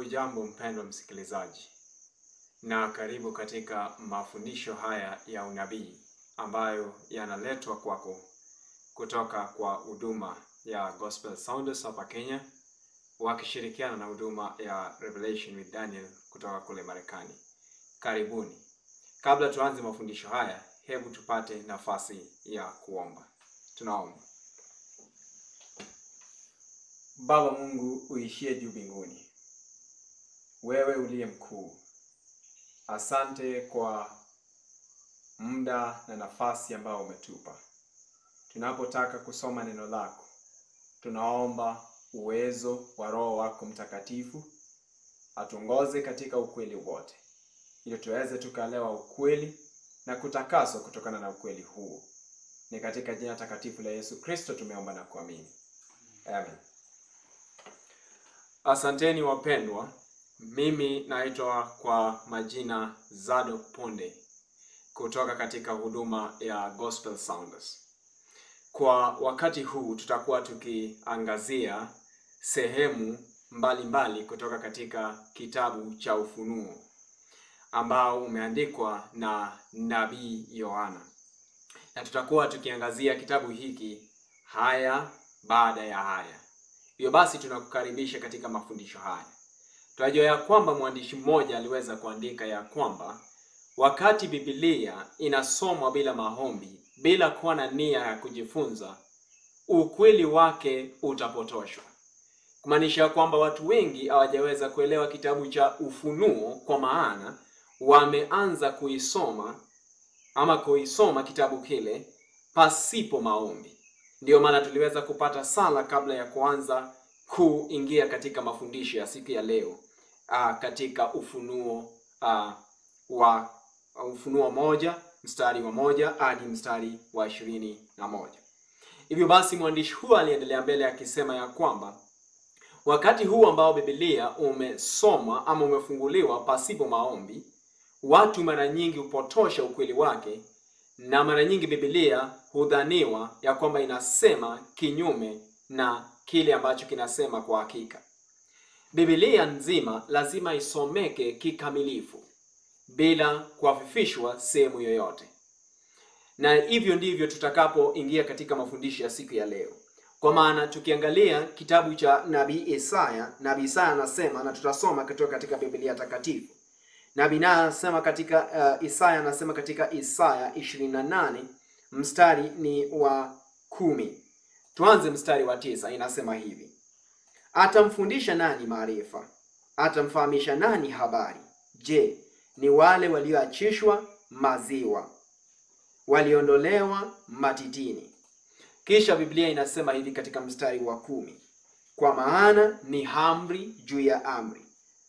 Hujambo mpendwa msikilizaji, na karibu katika mafundisho haya ya unabii ambayo yanaletwa kwako kutoka kwa huduma ya Gospel Sounders hapa Kenya wakishirikiana na huduma ya Revelation with Daniel kutoka kule Marekani. Karibuni. Kabla tuanze mafundisho haya, hebu tupate nafasi ya kuomba. Tunaomba. Baba Mungu uishie juu mbinguni, wewe uliye mkuu, asante kwa muda na nafasi ambao umetupa. Tunapotaka kusoma neno lako, tunaomba uwezo wa Roho wako Mtakatifu atuongoze katika ukweli wote, ili tuweze tukaelewa ukweli na kutakaswa kutokana na ukweli huo. Ni katika jina takatifu la Yesu Kristo tumeomba na kuamini, amen. Asanteni wapendwa, mimi naitwa kwa majina Zadok Ponde kutoka katika huduma ya Gospel Sounders. Kwa wakati huu tutakuwa tukiangazia sehemu mbalimbali mbali kutoka katika kitabu cha Ufunuo ambao umeandikwa na nabii Yohana, na tutakuwa tukiangazia kitabu hiki haya baada ya haya. Hivyo basi tunakukaribisha katika mafundisho haya. Tunajua ya kwamba mwandishi mmoja aliweza kuandika ya kwamba wakati Biblia inasomwa bila maombi, bila kuwa na nia ya kujifunza, ukweli wake utapotoshwa, kumaanisha kwamba watu wengi hawajaweza kuelewa kitabu cha Ufunuo, kwa maana wameanza kuisoma ama kuisoma kitabu kile pasipo maombi. Ndiyo maana tuliweza kupata sala kabla ya kuanza kuingia katika mafundisho ya siku ya leo aa, katika Ufunuo aa, wa Ufunuo moja mstari wa moja hadi mstari wa ishirini na moja. Hivyo basi mwandishi huyu aliendelea mbele akisema ya kwamba wakati huu ambao Biblia umesomwa ama umefunguliwa pasipo maombi, watu mara nyingi hupotosha ukweli wake na mara nyingi Biblia hudhaniwa ya kwamba inasema kinyume na kile ambacho kinasema kwa hakika. Biblia nzima lazima isomeke kikamilifu bila kuafifishwa sehemu yoyote, na hivyo ndivyo tutakapoingia katika mafundisho ya siku ya leo. Kwa maana tukiangalia kitabu cha nabii Isaya, nabii Isaya anasema na tutasoma kutoka katika Biblia takatifu Nabii naye anasema katika uh, Isaya anasema katika Isaya 28 mstari ni wa kumi. Tuanze mstari wa tisa, inasema hivi: atamfundisha nani maarifa? Atamfahamisha nani habari? Je, ni wale walioachishwa maziwa, waliondolewa matitini? Kisha Biblia inasema hivi katika mstari wa kumi, kwa maana ni amri juu ya amri,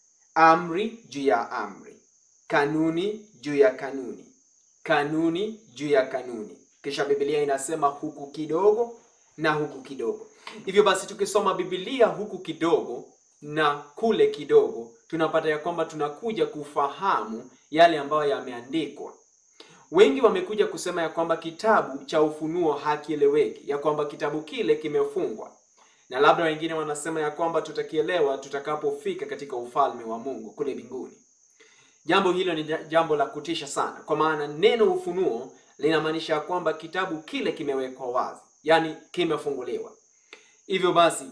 amri juu ya amri kanuni juu ya kanuni, kanuni juu ya kanuni. Kisha Biblia inasema huku kidogo na huku kidogo. Hivyo basi, tukisoma Biblia huku kidogo na kule kidogo, tunapata ya kwamba tunakuja kufahamu yale ambayo yameandikwa. Wengi wamekuja kusema ya kwamba kitabu cha Ufunuo hakieleweki, ya kwamba kitabu kile kimefungwa, na labda wengine wanasema ya kwamba tutakielewa tutakapofika katika ufalme wa Mungu kule mbinguni. Jambo hilo ni jambo la kutisha sana, kwa maana neno ufunuo linamaanisha kwamba kitabu kile kimewekwa wazi, yaani kimefunguliwa. Hivyo basi,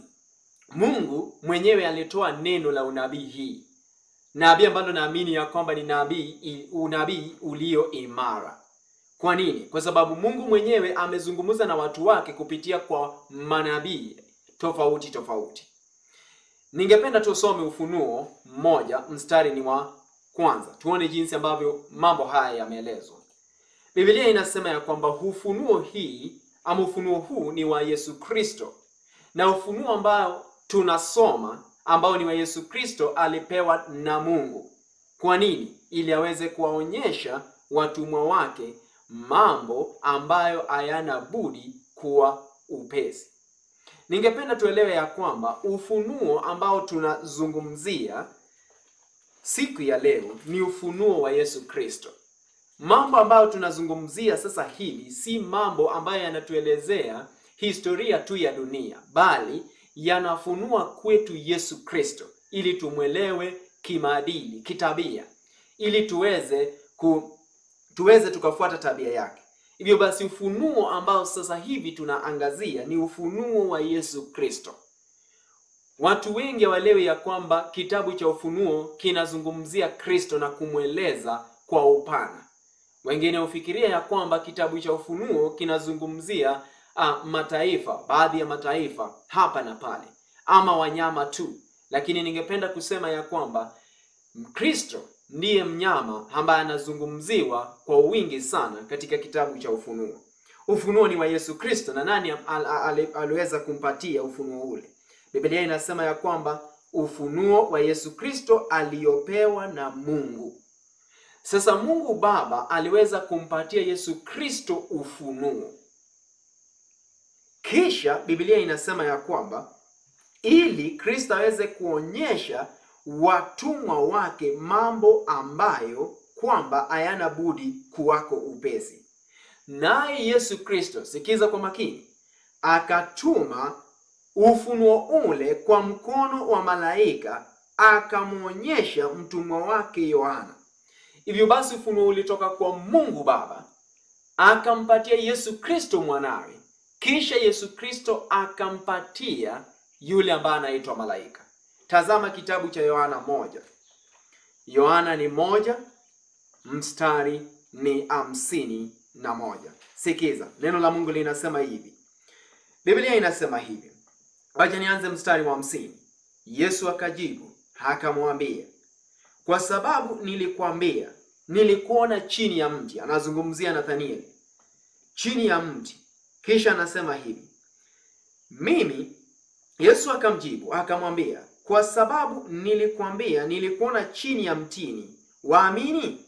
Mungu mwenyewe alitoa neno la unabii hii, nabii ambalo naamini ya kwamba ni nabii, unabii ulio imara. Kwa nini? Kwa sababu Mungu mwenyewe amezungumza na watu wake kupitia kwa manabii tofauti tofauti. Ningependa tusome Ufunuo mmoja mstari ni wa kwanza tuone jinsi ambavyo mambo haya yameelezwa. Biblia inasema ya kwamba ufunuo hii ama ufunuo huu ni wa Yesu Kristo, na ufunuo ambao tunasoma ambao ni wa Yesu Kristo alipewa na Mungu. Kwa nini? Ili aweze kuwaonyesha watumwa wake mambo ambayo hayana budi kuwa upesi. Ningependa tuelewe ya kwamba ufunuo ambao tunazungumzia siku ya leo ni ufunuo wa Yesu Kristo. Mambo ambayo tunazungumzia sasa hivi si mambo ambayo yanatuelezea historia tu ya dunia, bali yanafunua kwetu Yesu Kristo, ili tumwelewe kimaadili, kitabia, ili tuweze ku, tuweze tukafuata tabia yake. Hivyo basi ufunuo ambao sasa hivi tunaangazia ni ufunuo wa Yesu Kristo. Watu wengi hawaelewi ya kwamba kitabu cha Ufunuo kinazungumzia Kristo na kumweleza kwa upana. Wengine hufikiria ya kwamba kitabu cha Ufunuo kinazungumzia uh, mataifa, baadhi ya mataifa hapa na pale, ama wanyama tu, lakini ningependa kusema ya kwamba Kristo ndiye mnyama ambaye anazungumziwa kwa wingi sana katika kitabu cha Ufunuo. Ufunuo ni wa Yesu Kristo, na nani al, al, aliweza kumpatia ufunuo ule? Biblia inasema ya kwamba ufunuo wa Yesu Kristo aliyopewa na Mungu. Sasa Mungu Baba aliweza kumpatia Yesu Kristo ufunuo, kisha Biblia inasema ya kwamba ili Kristo aweze kuonyesha watumwa wake mambo ambayo kwamba hayana budi kuwako upesi. Naye Yesu Kristo, sikiza kwa makini, akatuma ufunuo ule kwa mkono wa malaika, akamwonyesha mtumwa wake Yohana. Hivyo basi ufunuo ulitoka kwa Mungu Baba akampatia Yesu Kristo mwanawe, kisha Yesu Kristo akampatia yule ambaye anaitwa malaika. Tazama kitabu cha Yohana moja. Yohana ni moja mstari ni hamsini na moja. Sikiza neno la Mungu linasema hivi, Biblia inasema hivi. Wacha nianze mstari wa hamsini. Yesu akajibu akamwambia, kwa sababu nilikwambia, nilikuona chini ya mti. Anazungumzia Nathanieli, chini ya mti. Kisha anasema hivi, mimi Yesu akamjibu akamwambia, kwa sababu nilikwambia, nilikuona chini ya mtini, waamini?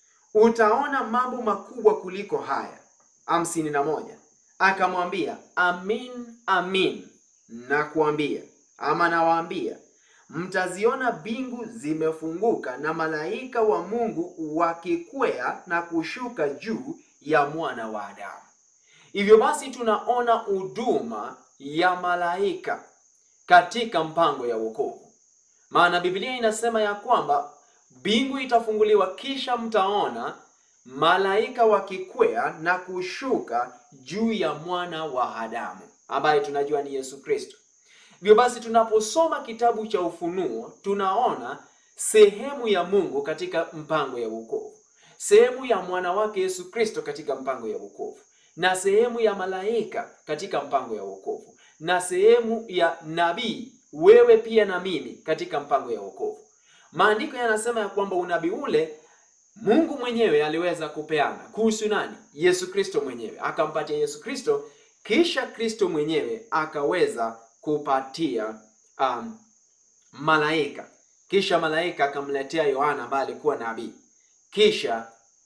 Utaona mambo makubwa kuliko haya. hamsini na moja. Akamwambia, amin amin nakuambia ama nawaambia, mtaziona mbingu zimefunguka na malaika wa Mungu wakikwea na kushuka juu ya mwana wa Adamu. Hivyo basi tunaona huduma ya malaika katika mpango ya wokovu, maana Biblia inasema ya kwamba mbingu itafunguliwa, kisha mtaona malaika wakikwea na kushuka juu ya mwana wa Adamu ambaye tunajua ni Yesu Kristo. Hivyo basi tunaposoma kitabu cha Ufunuo tunaona sehemu ya Mungu katika mpango ya wokovu, sehemu ya mwana wake Yesu Kristo katika mpango ya wokovu, na sehemu ya malaika katika mpango ya wokovu, na sehemu ya nabii, wewe pia na mimi, katika mpango ya wokovu. Maandiko yanasema ya kwamba unabii ule Mungu mwenyewe aliweza kupeana kuhusu nani? Yesu Kristo mwenyewe, akampatia Yesu Kristo kisha Kristo mwenyewe akaweza kupatia um, malaika, kisha malaika akamletea Yohana ambaye alikuwa nabii, kisha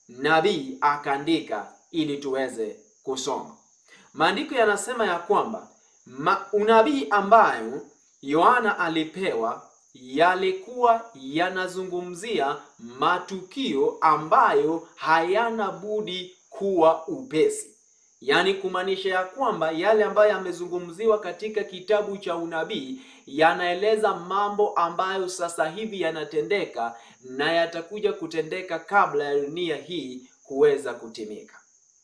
nabii akaandika ili tuweze kusoma. Maandiko yanasema ya kwamba ma, unabii ambayo Yohana alipewa yalikuwa yanazungumzia matukio ambayo hayana budi kuwa upesi yaani kumaanisha ya kwamba yale ambayo yamezungumziwa katika kitabu cha unabii yanaeleza mambo ambayo sasa hivi yanatendeka na yatakuja kutendeka kabla ya dunia hii kuweza kutimika.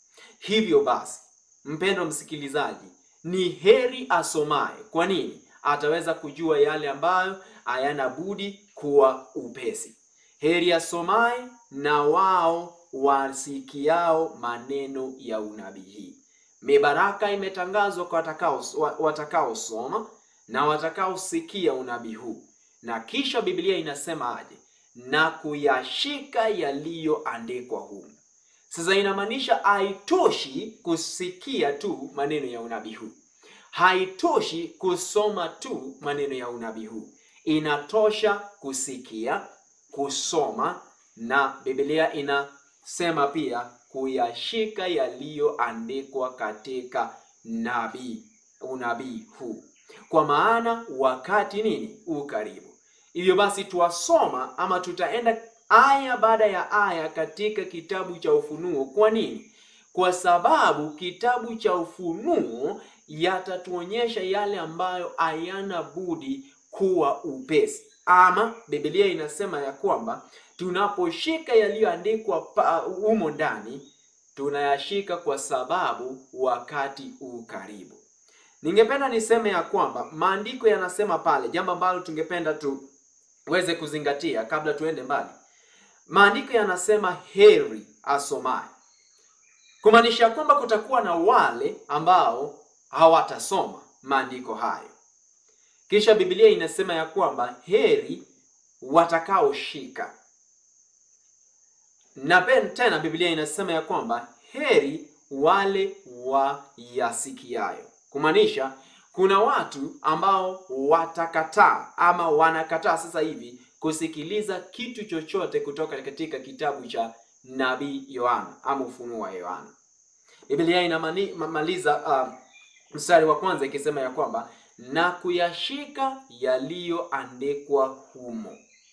Hivyo basi, mpendo msikilizaji, ni heri asomaye. Kwa nini? Ataweza kujua yale ambayo hayana budi kuwa upesi. Heri asomaye na wao wasikiao maneno ya unabii hii. Mibaraka imetangazwa kwa watakaosoma na watakaosikia unabii huu. Na kisha Biblia inasema aje? Na kuyashika yaliyoandikwa humu. Sasa inamaanisha haitoshi kusikia tu maneno ya unabii huu, haitoshi kusoma tu maneno ya unabii huu, inatosha kusikia, kusoma na Biblia ina sema pia kuyashika yaliyoandikwa katika nabii unabii huu, kwa maana wakati nini ukaribu. Hivyo basi tuwasoma ama tutaenda aya baada ya aya katika kitabu cha Ufunuo. Kwa nini? Kwa sababu kitabu cha Ufunuo yatatuonyesha yale ambayo hayana budi kuwa upesi, ama Biblia inasema ya kwamba tunaposhika yaliyoandikwa humo ndani tunayashika kwa sababu wakati u karibu. Ningependa niseme ya kwamba maandiko yanasema pale, jambo ambalo tungependa tuweze kuzingatia kabla tuende mbali. Maandiko yanasema heri asomaye, kumaanisha kwamba kutakuwa na wale ambao hawatasoma maandiko hayo. Kisha Biblia inasema ya kwamba heri watakaoshika, na tena Biblia inasema ya kwamba heri wale wayasikiayo, kumaanisha kuna watu ambao watakataa ama wanakataa sasa hivi kusikiliza kitu chochote kutoka katika kitabu cha nabii Yohana ama ufunuo wa Yohana. Biblia inamaliza uh, mstari wa kwanza ikisema ya kwamba na kuyashika yaliyoandikwa humo.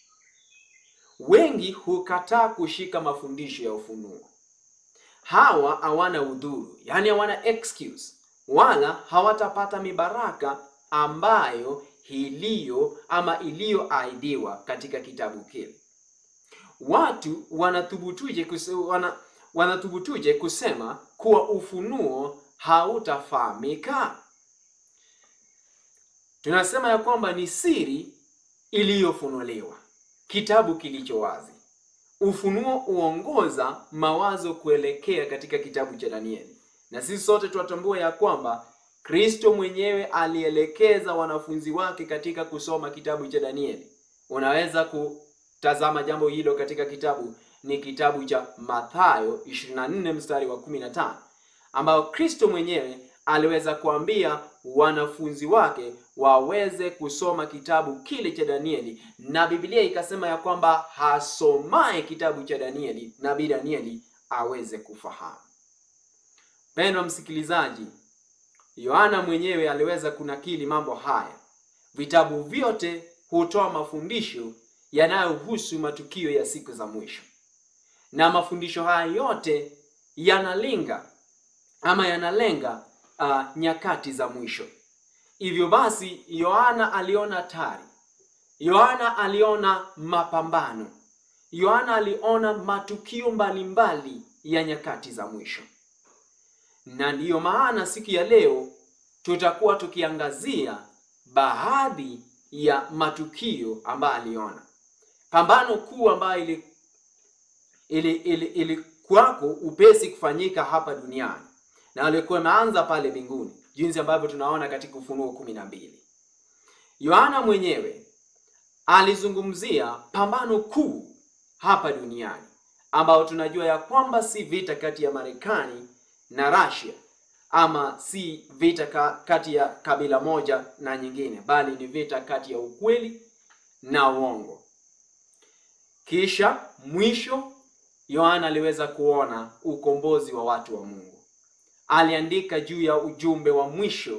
Wengi hukataa kushika mafundisho ya ufunuo. Hawa hawana udhuru, yaani hawana excuse, wala hawatapata mibaraka ambayo iliyo ama iliyoahidiwa katika kitabu kile. Watu wanathubutuje kuse, wana, wanathubutuje kusema kuwa ufunuo hautafahamika? Tunasema ya kwamba ni siri iliyofunuliwa, kitabu kilicho wazi. Ufunuo huongoza mawazo kuelekea katika kitabu cha Danieli, na sisi sote tunatambua ya kwamba Kristo mwenyewe alielekeza wanafunzi wake katika kusoma kitabu cha Danieli. Unaweza kutazama jambo hilo katika kitabu ni kitabu cha Mathayo 24 mstari wa 15, ambao Kristo mwenyewe aliweza kuambia wanafunzi wake waweze kusoma kitabu kile cha Danieli, na Biblia ikasema ya kwamba hasomaye kitabu cha Danieli, nabii Danieli aweze kufahamu. Mpendwa msikilizaji, Yohana mwenyewe aliweza kunakili mambo haya. Vitabu vyote hutoa mafundisho yanayohusu matukio ya siku za mwisho, na mafundisho haya yote yanalenga ama yanalenga uh, nyakati za mwisho. Hivyo basi, Yohana aliona hatari, Yohana aliona mapambano, Yohana aliona matukio mbalimbali mbali ya nyakati za mwisho na ndiyo maana siku ya leo tutakuwa tukiangazia baadhi ya matukio ambayo aliona. Pambano kuu ambayo ili ili ili ilikuwako upesi kufanyika hapa duniani na alikuwa imeanza pale mbinguni, jinsi ambavyo tunaona katika Ufunuo kumi na mbili. Yohana mwenyewe alizungumzia pambano kuu hapa duniani ambao tunajua ya kwamba si vita kati ya Marekani na Russia ama si vita ka, kati ya kabila moja na nyingine, bali ni vita kati ya ukweli na uongo. Kisha mwisho, Yohana aliweza kuona ukombozi wa watu wa Mungu. Aliandika juu ya ujumbe wa mwisho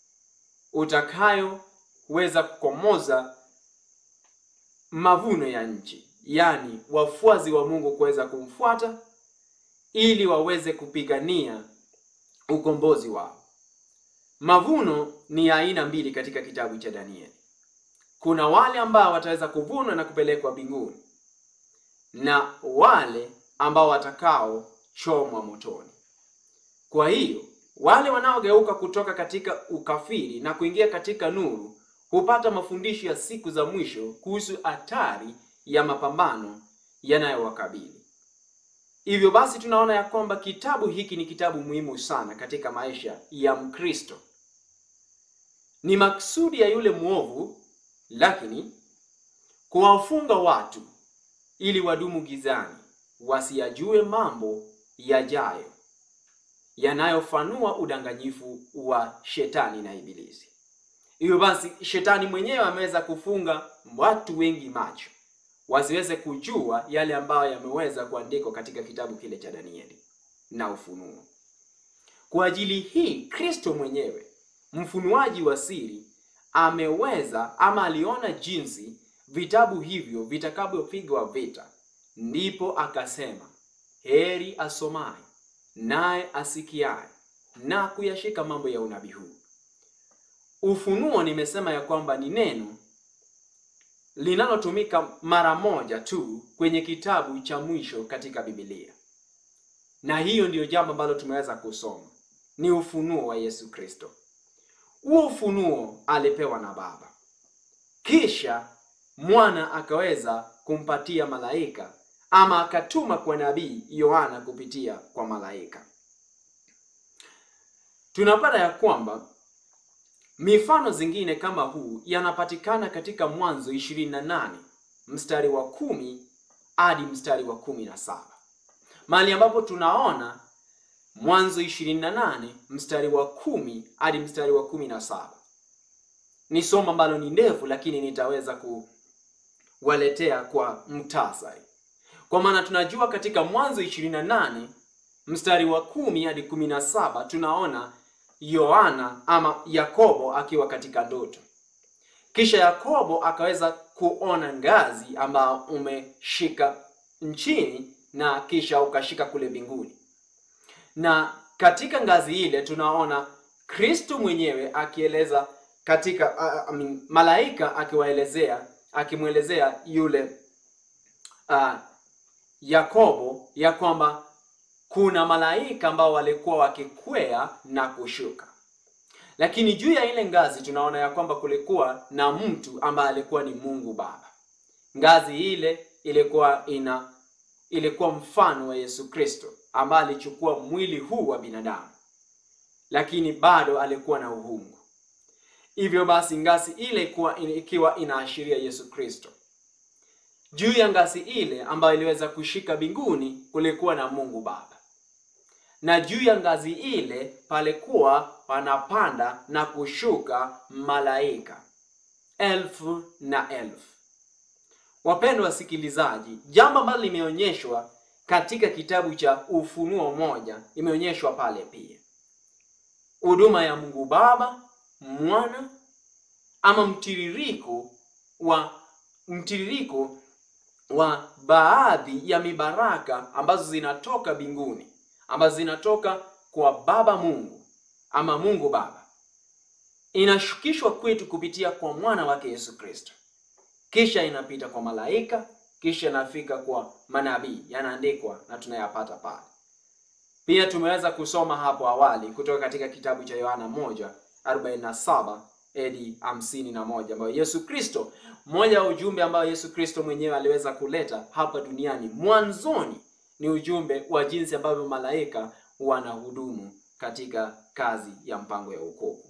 utakayoweza kukomoza mavuno ya nchi, yaani wafuasi wa Mungu kuweza kumfuata ili waweze kupigania ukombozi wao. Mavuno ni aina mbili katika kitabu cha Danieli. Kuna wale ambao wataweza kuvunwa na kupelekwa mbinguni na wale ambao watakaochomwa motoni. Kwa hiyo wale wanaogeuka kutoka katika ukafiri na kuingia katika nuru hupata mafundisho ya siku za mwisho kuhusu hatari ya mapambano yanayowakabili. Hivyo basi tunaona ya kwamba kitabu hiki ni kitabu muhimu sana katika maisha ya Mkristo. Ni maksudi ya yule mwovu, lakini kuwafunga watu ili wadumu gizani, wasiyajue mambo yajayo yanayofanua udanganyifu wa shetani na Ibilisi. Hivyo basi shetani mwenyewe ameweza kufunga watu wengi macho wasiweze kujua yale ambayo yameweza kuandikwa katika kitabu kile cha Danieli na Ufunuo. Kwa ajili hii, Kristo mwenyewe mfunuaji wa siri ameweza ama aliona jinsi vitabu hivyo vitakavyopigwa vita, ndipo akasema, heri asomaye naye asikiaye na kuyashika mambo ya unabii huu. Ufunuo nimesema ya kwamba ni neno linalotumika mara moja tu kwenye kitabu cha mwisho katika Biblia, na hiyo ndiyo jambo ambalo tumeweza kusoma, ni ufunuo wa Yesu Kristo. Huo ufunuo alipewa na Baba, kisha mwana akaweza kumpatia malaika ama akatuma kwa nabii Yohana kupitia kwa malaika. Tunapata ya kwamba mifano zingine kama huu yanapatikana katika Mwanzo 28 mstari wa kumi hadi mstari wa kumi na saba mahali ambapo tunaona Mwanzo 28 mstari wa kumi hadi mstari wa kumi na saba Ni somo ambalo ni ndefu, lakini nitaweza kuwaletea kwa mtasari, kwa maana tunajua katika Mwanzo 28 mstari wa kumi hadi kumi na saba tunaona Yohana ama Yakobo akiwa katika ndoto. Kisha Yakobo akaweza kuona ngazi ambao umeshika nchini na kisha ukashika kule mbinguni, na katika ngazi ile tunaona Kristo mwenyewe akieleza katika uh, I mean, malaika akiwaelezea akimwelezea yule uh, Yakobo ya kwamba kuna malaika ambao walikuwa wakikwea na kushuka, lakini juu ya ile ngazi tunaona ya kwamba kulikuwa na mtu ambaye alikuwa ni Mungu Baba. Ngazi ile ilikuwa ina ilikuwa mfano wa Yesu Kristo ambaye alichukua mwili huu wa binadamu, lakini bado alikuwa na uungu. Hivyo basi ngazi ile ikuwa, ikiwa inaashiria Yesu Kristo. Juu ya ngazi ile ambayo iliweza kushika mbinguni kulikuwa na Mungu Baba na juu ya ngazi ile palikuwa wanapanda na kushuka malaika elfu na elfu. Wapendwa wasikilizaji, jambo ambalo limeonyeshwa katika kitabu cha Ufunuo moja imeonyeshwa pale pia, huduma ya Mungu Baba, Mwana ama mtiririko wa mtiririko wa baadhi ya mibaraka ambazo zinatoka mbinguni ambazo zinatoka kwa Baba Mungu ama Mungu Baba, inashukishwa kwetu kupitia kwa mwana wake Yesu Kristo, kisha inapita kwa malaika, kisha inafika kwa manabii, yanaandikwa na tunayapata pale. Pia tumeweza kusoma hapo awali kutoka katika kitabu cha Yohana 1:47 hadi 51 ambayo Yesu Kristo, mmoja wa ujumbe ambao Yesu Kristo mwenyewe aliweza kuleta hapa duniani mwanzoni ni ujumbe wa jinsi ambavyo malaika wanahudumu katika kazi ya mpango ya wokovu.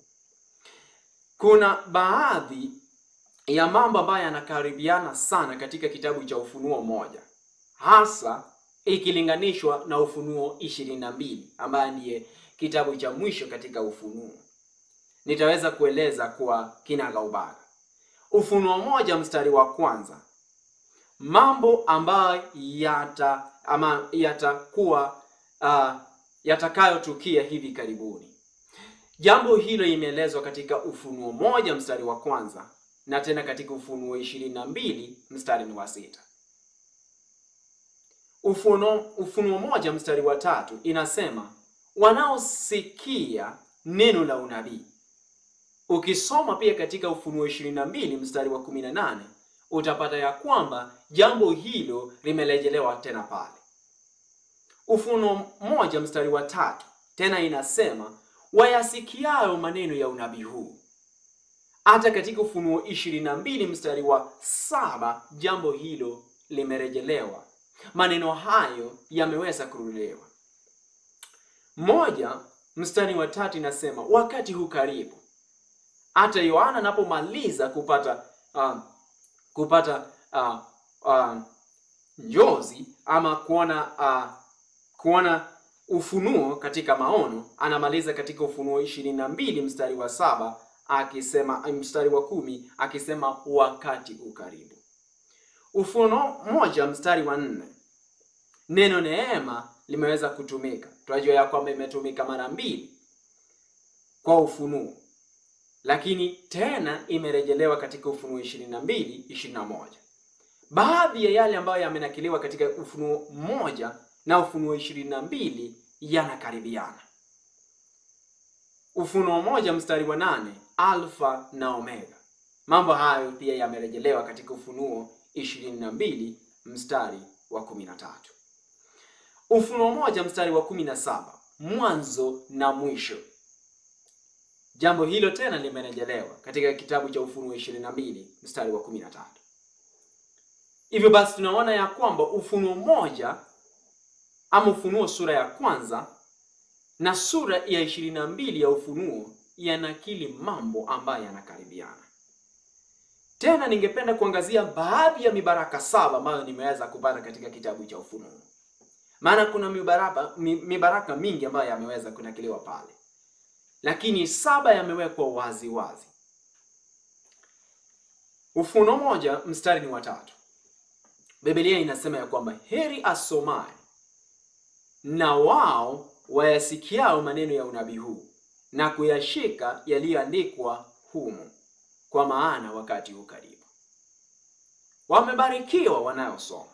Kuna baadhi ya mambo ambayo yanakaribiana sana katika kitabu cha Ufunuo moja, hasa ikilinganishwa na Ufunuo ishirini na mbili ambaye ndiye kitabu cha mwisho katika Ufunuo. Nitaweza kueleza kwa kinagaubaga. Ufunuo moja mstari wa kwanza, mambo ambayo yata ama yatakuwa uh, yatakayotukia hivi karibuni. Jambo hilo imeelezwa katika Ufunuo moja mstari wa kwanza na tena katika Ufunuo ishirini na mbili mstari ni wa sita. Ufunuo, Ufunuo moja mstari wa tatu inasema wanaosikia neno la unabii. Ukisoma pia katika Ufunuo ishirini na mbili mstari wa kumi na nane utapata ya kwamba jambo hilo limerejelewa tena pale. Ufunuo moja mstari wa tatu tena inasema wayasikiayo maneno ya unabii huu. Hata katika Ufunuo ishirini na mbili mstari wa saba jambo hilo limerejelewa, maneno hayo yameweza kurudiliwa. Moja mstari wa tatu inasema wakati huu karibu. Hata Yohana anapomaliza kupata uh, kupata uh, uh, njozi ama kuona uh, kuona ufunuo katika maono, anamaliza katika Ufunuo ishirini na mbili mstari wa saba akisema mstari wa kumi akisema wakati ukaribu. Ufunuo moja mstari wa nne neno neema limeweza kutumika. Tunajua ya kwamba imetumika mara mbili kwa ufunuo, lakini tena imerejelewa katika Ufunuo ishirini na mbili ishirini na moja. Baadhi ya yale ambayo yamenakiliwa katika Ufunuo moja na Ufunuo ishirini na mbili yanakaribiana. Ufunuo moja mstari wa nane Alfa na Omega, Mambo hayo pia yamerejelewa katika Ufunuo ishirini na mbili mstari wa kumi na tatu. Ufunuo moja mstari wa kumi na saba mwanzo na mwisho. Jambo hilo tena limerejelewa katika kitabu cha Ufunuo ishirini na mbili mstari wa kumi na tatu. Hivyo basi tunaona ya kwamba Ufunuo moja ama Ufunuo sura ya kwanza na sura ya ishirini na mbili ya Ufunuo yanakili mambo ambayo yanakaribiana. Tena ningependa kuangazia baadhi ya mibaraka saba ambayo nimeweza kupata katika kitabu cha Ufunuo, maana kuna mibaraka, mi- mibaraka mingi ambayo yameweza kunakiliwa pale, lakini saba yamewekwa wazi wazi. Ufunuo moja mstari ni watatu. Biblia inasema ya kwamba heri asomaye na wao wayasikiao maneno ya unabii huu na kuyashika yaliyoandikwa humo, kwa maana wakati huu karibu. Wamebarikiwa wanayosoma.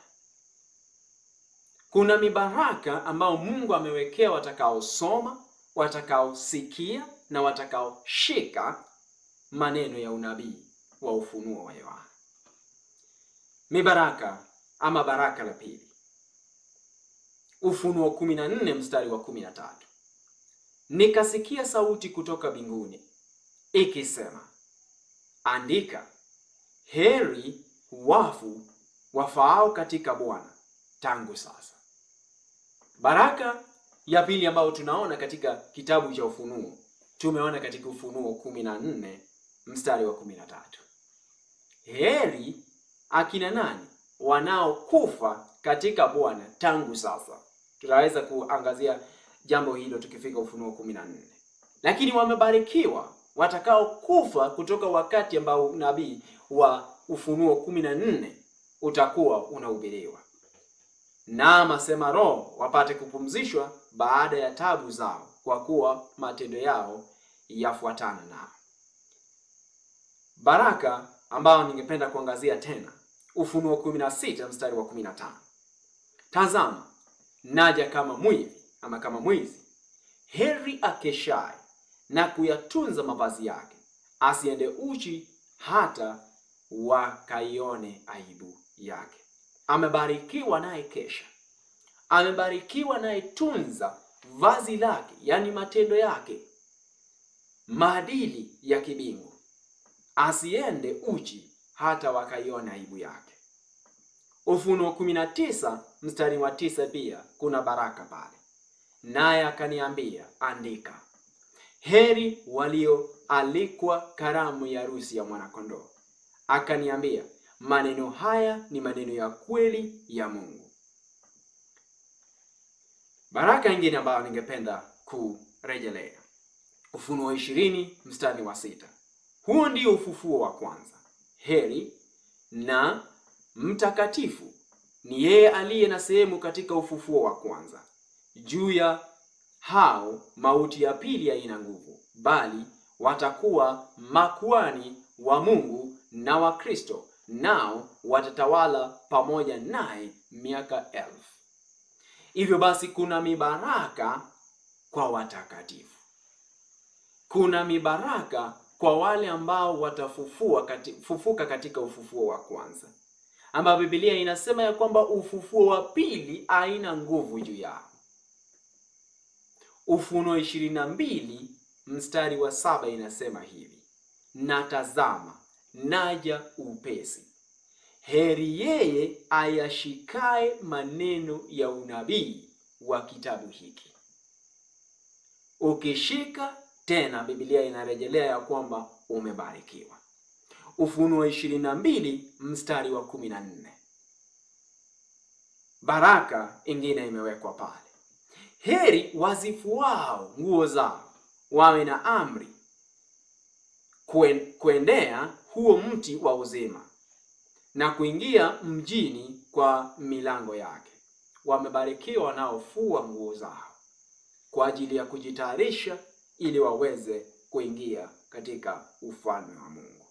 Kuna mibaraka ambayo Mungu amewekea watakaosoma, watakaosikia na watakaoshika maneno ya unabii wa ufunuo wa Yohana. Mibaraka ama baraka la pili, Ufunuo 14 mstari wa 13. Nikasikia sauti kutoka mbinguni ikisema, andika, heri wafu wafaao katika Bwana tangu sasa. Baraka ya pili ambayo tunaona katika kitabu cha Ufunuo tumeona katika Ufunuo 14 mstari wa 13. Heri akina nani wanaokufa katika Bwana tangu sasa. Tutaweza kuangazia jambo hilo tukifika Ufunuo 14. Lakini wamebarikiwa watakaokufa kutoka wakati ambao nabii wa Ufunuo 14 utakuwa unahubiriwa. Naam, asema Roho, wapate kupumzishwa baada ya tabu zao, kwa kuwa matendo yao yafuatana nao. Baraka ambayo ningependa kuangazia tena, Ufunuo 16 mstari wa 15. Tazama, naja kama mwivi ama kama mwizi. Heri akeshaye na kuyatunza mavazi yake, asiende uchi hata wakaione aibu yake. Amebarikiwa naye kesha, amebarikiwa naye tunza vazi lake, yaani matendo yake, maadili ya kibingu, asiende uchi hata wakaiona aibu yake. Ufunuo 19 mstari wa tisa pia kuna baraka pale, naye akaniambia, andika, heri walioalikwa karamu ya harusi ya mwanakondoo. Akaniambia, maneno haya ni maneno ya kweli ya Mungu. Baraka nyingine ambayo ningependa kurejelea, Ufunuo ishirini mstari wa sita. Huo ndio ufufuo wa kwanza. Heri na mtakatifu ni yeye aliye na sehemu katika ufufuo wa kwanza. Juu ya hao mauti ya pili haina nguvu, bali watakuwa makuhani wa Mungu na wa Kristo, nao watatawala pamoja naye miaka elfu. Hivyo basi, kuna mibaraka kwa watakatifu, kuna mibaraka kwa wale ambao watafufua kati, fufuka katika ufufuo wa kwanza, ambayo Biblia inasema ya kwamba ufufuo wa pili haina nguvu juu yao. Ufunuo ishirini na mbili mstari wa saba inasema hivi, na tazama naja upesi, heri yeye ayashikaye maneno ya unabii wa kitabu hiki. Ukishika tena, Biblia inarejelea ya kwamba umebarikiwa. Ufunuo ishirini na mbili mstari wa kumi na nne baraka ingine imewekwa pale, heri wazifuao nguo zao wawe na amri kuen, kuendea huo mti wa uzima na kuingia mjini kwa milango yake. Wamebarikiwa wanaofua nguo zao kwa ajili ya kujitayarisha ili waweze kuingia katika ufalme wa Mungu.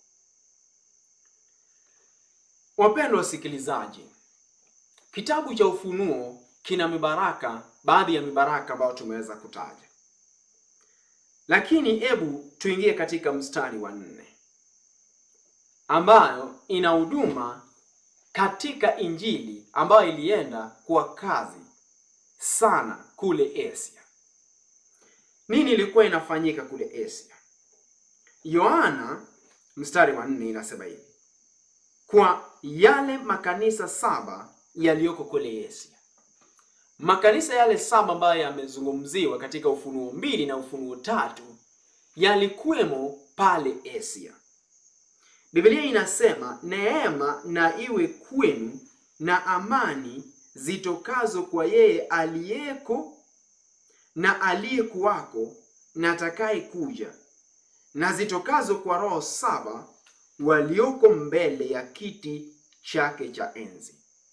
Wapendwa wasikilizaji, kitabu cha Ufunuo kina mibaraka, baadhi ya mibaraka ambayo tumeweza kutaja, lakini hebu tuingie katika mstari wa nne. ambayo ina huduma katika Injili ambayo ilienda kwa kazi sana kule Asia. Nini ilikuwa inafanyika kule Asia? Yohana mstari wa nne inasema hivi, kwa yale makanisa saba yaliyoko kule Asia. Makanisa yale saba ambayo yamezungumziwa katika Ufunuo mbili na Ufunuo tatu yalikuwemo pale Asia. Biblia inasema neema na iwe kwenu na amani zitokazo kwa yeye aliyeko na aliyekuwako na atakaye kuja na zitokazo kwa roho saba walioko mbele ya kiti chake cha enzi.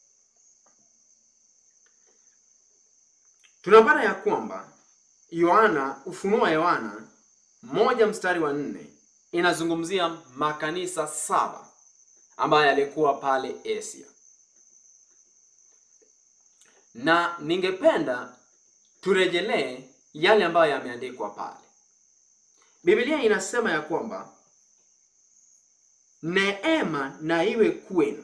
Tunapata ya kwamba Yohana, Ufunuo wa Yohana moja mstari wa nne inazungumzia makanisa saba ambayo yalikuwa pale Asia, na ningependa turejelee yale ambayo yameandikwa pale. Biblia inasema ya kwamba neema na iwe kwenu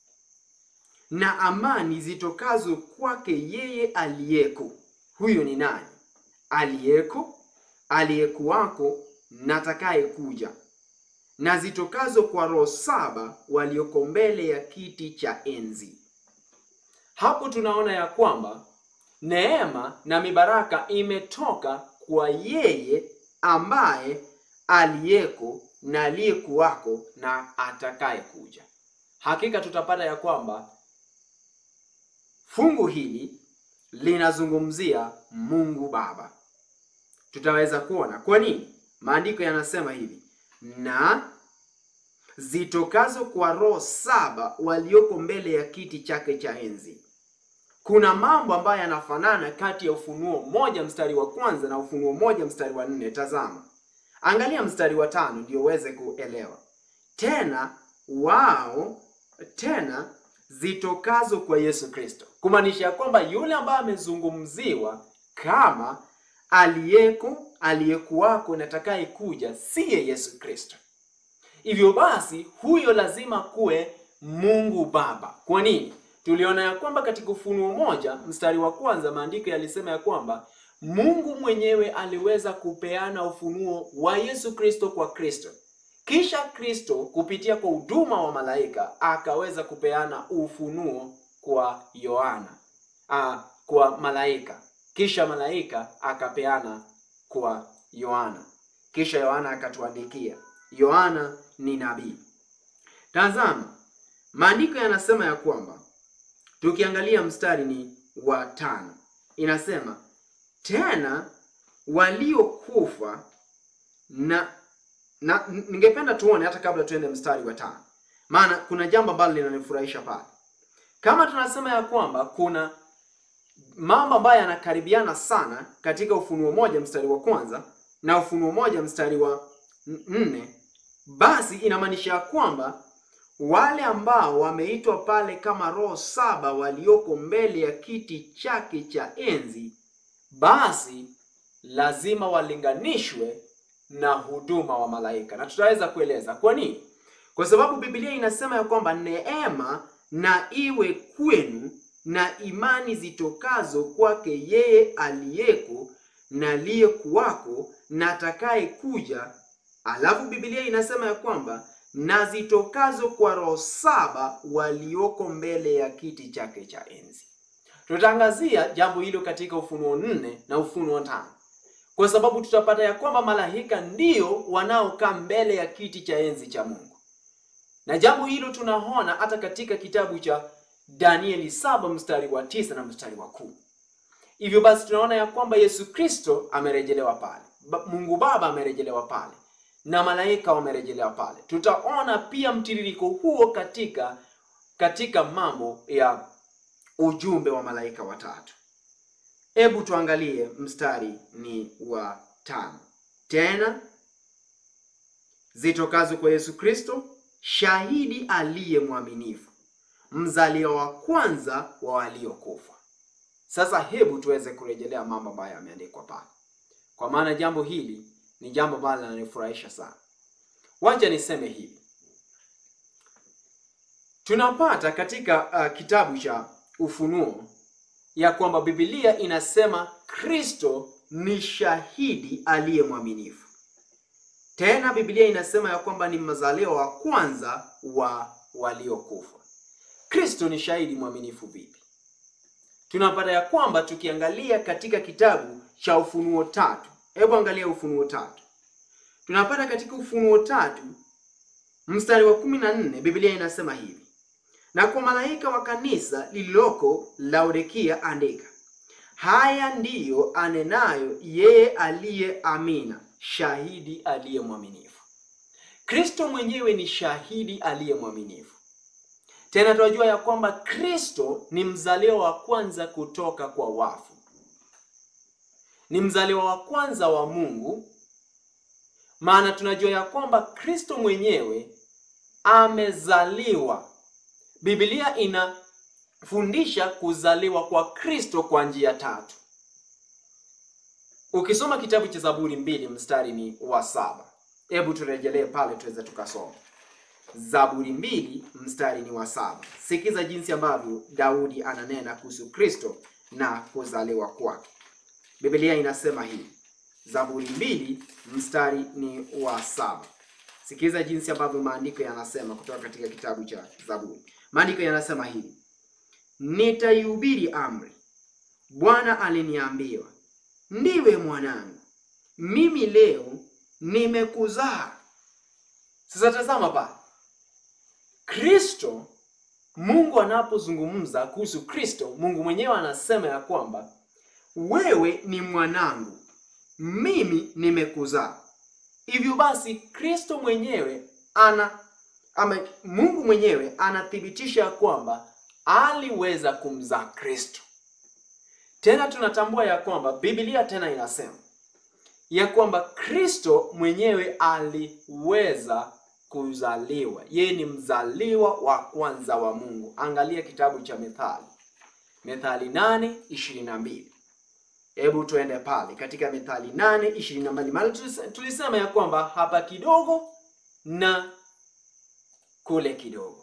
na amani zitokazo kwake yeye aliyeko. Huyo ni nani? Aliyeko, aliyekuwako na atakaye kuja, na zitokazo kwa roho saba walioko mbele ya kiti cha enzi. Hapo tunaona ya kwamba neema na mibaraka imetoka kwa yeye ambaye aliyeko na aliyekuwako na atakaye kuja. Hakika tutapata ya kwamba fungu hili linazungumzia Mungu Baba. Tutaweza kuona kwa nini maandiko yanasema hivi, na zitokazo kwa roho saba walioko mbele ya kiti chake cha enzi. Kuna mambo ambayo yanafanana kati ya Ufunuo moja mstari wa kwanza na Ufunuo moja mstari wa nne. Tazama, angalia mstari wa tano ndio uweze kuelewa. Tena wao tena zitokazo kwa Yesu Kristo, kumaanisha ya kwamba yule ambaye amezungumziwa kama aliyeko, aliyekuwako na atakaye kuja siye Yesu Kristo. Hivyo basi, huyo lazima kuwe Mungu Baba. Kwa nini? Tuliona ya kwamba katika Ufunuo moja mstari wa kwanza maandiko yalisema ya kwamba Mungu mwenyewe aliweza kupeana ufunuo wa Yesu Kristo kwa Kristo, kisha Kristo kupitia kwa huduma wa malaika akaweza kupeana ufunuo kwa Yohana, ah, kwa malaika, kisha malaika akapeana kwa Yohana, kisha Yohana akatuandikia. Yohana ni nabii. Tazama, maandiko yanasema ya kwamba tukiangalia mstari ni wa tano inasema tena waliokufa na na ningependa tuone hata kabla tuende mstari wa tano, maana kuna jambo ambalo linanifurahisha pale. Kama tunasema ya kwamba kuna mambo ambayo yanakaribiana sana katika Ufunuo moja mstari wa kwanza na Ufunuo moja mstari wa nne, basi inamaanisha ya kwamba wale ambao wameitwa pale kama roho saba walioko mbele ya kiti chake cha enzi, basi lazima walinganishwe na huduma wa malaika, na tutaweza kueleza kwa nini. Kwa sababu Biblia inasema ya kwamba neema na iwe kwenu na imani zitokazo kwake yeye aliyeko na aliyekuwako na atakaye kuja. Alafu Biblia inasema ya kwamba na zitokazo kwa roho saba walioko mbele ya kiti chake cha enzi. Tutaangazia jambo hilo katika Ufunuo nne na Ufunuo tano kwa sababu tutapata ya kwamba malaika ndio wanaokaa mbele ya kiti cha enzi cha Mungu, na jambo hilo tunaona hata katika kitabu cha Danieli saba mstari wa tisa na mstari wa kumi. Hivyo basi tunaona ya kwamba Yesu Kristo amerejelewa pale, Mungu Baba amerejelewa pale na malaika wamerejelewa pale. Tutaona pia mtiririko huo katika katika mambo ya ujumbe wa malaika watatu. Hebu tuangalie mstari ni wa tano. Tena zitokazo kwa Yesu Kristo, shahidi aliye mwaminifu, mzaliwa wa kwanza wa waliokufa. Sasa hebu tuweze kurejelea mambo ambayo yameandikwa pale, kwa maana jambo hili ni jambo ambalo linanifurahisha sana. Wacha niseme hivi, tunapata katika uh, kitabu cha Ufunuo ya kwamba Biblia inasema Kristo ni shahidi aliye mwaminifu. Tena Biblia inasema ya kwamba ni mzaliwa wa kwanza wa waliokufa. Kristo ni shahidi mwaminifu vipi? Tunapata ya kwamba tukiangalia katika kitabu cha Ufunuo tatu, hebu angalia Ufunuo tatu. Tunapata katika Ufunuo tatu mstari wa kumi na nne Biblia inasema hivi: na kwa malaika wa kanisa lililoko Laodikia andika, haya ndiyo anenayo yeye aliye Amina, shahidi aliye mwaminifu. Kristo mwenyewe ni shahidi aliye mwaminifu. Tena tunajua ya kwamba Kristo ni mzaliwa wa kwanza kutoka kwa wafu, ni mzaliwa wa kwanza wa Mungu, maana tunajua ya kwamba Kristo mwenyewe amezaliwa. Biblia inafundisha kuzaliwa kwa Kristo kwa njia tatu. Ukisoma kitabu cha Zaburi mbili mstari ni wa saba, hebu turejelee pale tuweze tukasoma Zaburi mbili mstari ni wa saba. Sikiza jinsi ambavyo Daudi ananena kuhusu Kristo na kuzaliwa kwake. Biblia inasema hivi, Zaburi mbili mstari ni wa saba. Sikiza jinsi ambavyo maandiko yanasema kutoka katika kitabu cha Zaburi. Maandiko yanasema hivi, nitaihubiri amri, Bwana aliniambiwa, ndiwe mwanangu, mimi leo nimekuzaa. Sasa tazama pale Kristo, Mungu anapozungumza kuhusu Kristo, Mungu mwenyewe anasema ya kwamba wewe ni mwanangu, mimi nimekuzaa. Hivyo basi Kristo mwenyewe ana ama Mungu mwenyewe anathibitisha ya kwamba aliweza kumzaa Kristo. Tena tunatambua ya kwamba Biblia tena inasema ya kwamba Kristo mwenyewe aliweza kuzaliwa. Yeye ni mzaliwa wa kwanza wa Mungu. Angalia kitabu cha Methali, Methali nane ishirini na mbili. Hebu tuende pale katika Methali nane ishirini na mbili, maana tulisema ya kwamba hapa kidogo na kule kidogo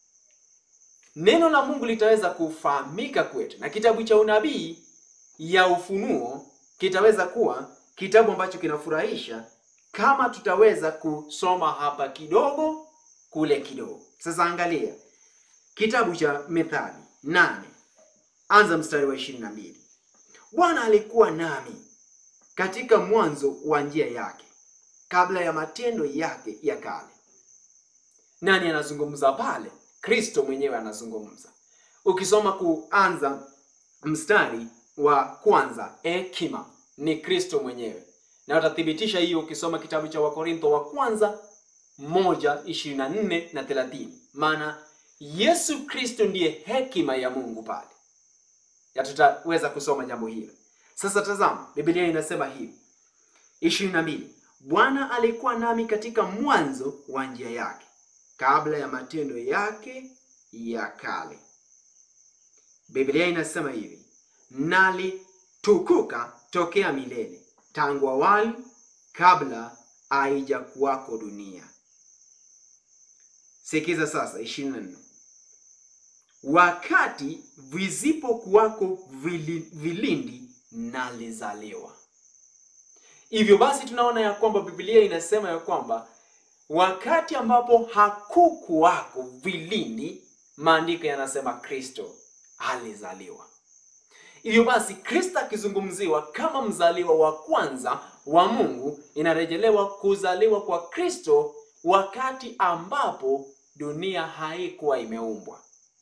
neno la Mungu litaweza kufahamika kwetu, na kitabu cha unabii ya Ufunuo kitaweza kuwa kitabu ambacho kinafurahisha kama tutaweza kusoma hapa kidogo kule kidogo. Sasa angalia kitabu cha Methali nane anza mstari wa ishirini na mbili. Bwana alikuwa nami katika mwanzo wa njia yake, kabla ya matendo yake ya kale. Nani anazungumza pale? Kristo mwenyewe anazungumza. Ukisoma kuanza mstari wa kwanza, hekima ni Kristo mwenyewe, na utathibitisha hiyo ukisoma kitabu cha Wakorintho wa kwanza moja ishirini na nne na thelathini. Maana Yesu Kristo ndiye hekima ya Mungu pale, ya tutaweza kusoma jambo hilo. Sasa tazama, Biblia inasema hivi ishirini na mbili, Bwana alikuwa nami katika mwanzo wa njia yake kabla ya matendo yake ya kale. Biblia inasema hivi, nalitukuka tokea milele, tangu awali, kabla haijakuwako dunia. Sikiza sasa, ishirini na nne wakati visipokuwako vili, vilindi nalizaliwa. Hivyo basi tunaona ya kwamba Biblia inasema ya kwamba wakati ambapo hakukuwako vilindi, maandiko yanasema Kristo alizaliwa. Hivyo basi Kristo akizungumziwa kama mzaliwa wa kwanza wa Mungu, inarejelewa kuzaliwa kwa Kristo wakati ambapo dunia haikuwa imeumbwa.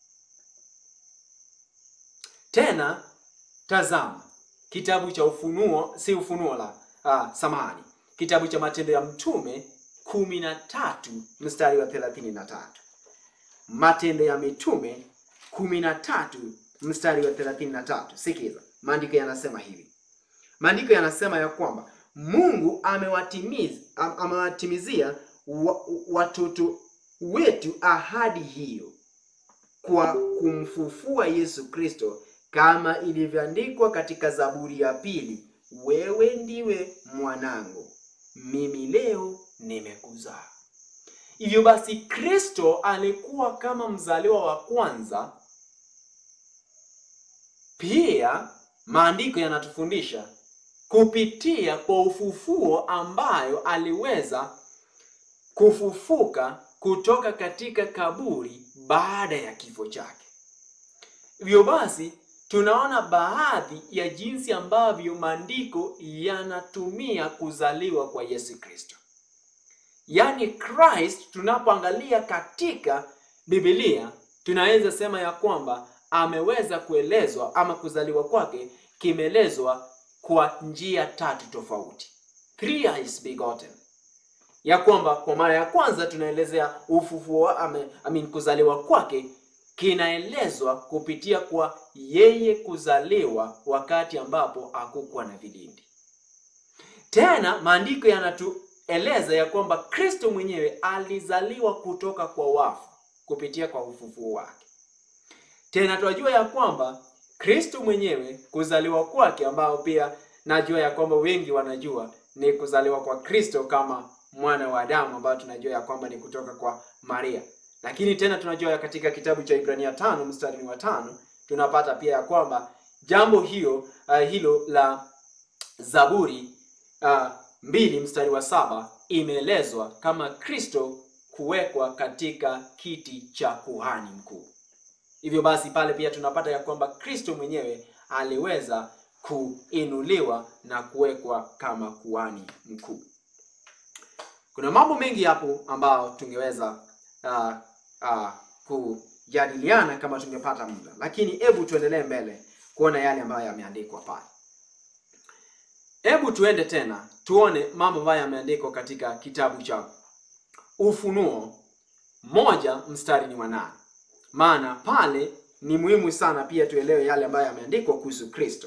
Tena tazama kitabu cha Ufunuo, si Ufunuo la ah, samahani, kitabu cha Matendo ya Mtume kumi na tatu mstari wa thelathini na tatu. Matendo ya Mitume kumi na tatu mstari wa thelathini na tatu. Sikiza, maandiko yanasema hivi. Maandiko yanasema ya kwamba Mungu amewatimiza amewatimizia wa, watoto wetu ahadi hiyo kwa kumfufua Yesu Kristo kama ilivyoandikwa katika Zaburi ya pili, wewe ndiwe mwanangu, mimi leo nimekuzaa. Hivyo basi Kristo alikuwa kama mzaliwa wa kwanza. Pia maandiko yanatufundisha kupitia kwa ufufuo ambayo aliweza kufufuka kutoka katika kaburi baada ya kifo chake. Hivyo basi tunaona baadhi ya jinsi ambavyo maandiko yanatumia kuzaliwa kwa Yesu Kristo. Yaani Christ tunapoangalia katika Biblia tunaweza sema ya kwamba ameweza kuelezwa ama kuzaliwa kwake kimeelezwa kwa njia tatu tofauti. Thrice begotten. Ya kwamba kwa mara ya kwanza tunaelezea ufufuo ame, I mean, kuzaliwa kwake kinaelezwa kupitia kwa yeye kuzaliwa wakati ambapo hakukuwa na vilindi. Tena maandiko yanatueleza ya kwamba Kristo mwenyewe alizaliwa kutoka kwa wafu kupitia kwa ufufuo wake. Tena tunajua ya kwamba Kristo mwenyewe kuzaliwa kwake, ambao pia najua ya kwamba wengi wanajua ni kuzaliwa kwa Kristo kama mwana wa Adamu, ambao tunajua ya kwamba ni kutoka kwa Maria. Lakini tena tunajua katika kitabu cha Ibrania tano mstari wa tano tunapata pia ya kwamba jambo hiyo uh, hilo la Zaburi uh, mbili mstari wa saba imeelezwa kama Kristo kuwekwa katika kiti cha kuhani mkuu. Hivyo basi pale pia tunapata ya kwamba Kristo mwenyewe aliweza kuinuliwa na kuwekwa kama kuhani mkuu. Kuna mambo mengi hapo ambayo tungeweza uh, uh, kujadiliana kama tungepata muda, lakini hebu tuendelee mbele kuona yale ambayo yameandikwa pale. Hebu tuende tena tuone mambo ambayo yameandikwa katika kitabu cha Ufunuo moja mstari ni wa nane. Maana pale ni muhimu sana pia tuelewe yale ambayo yameandikwa kuhusu Kristo.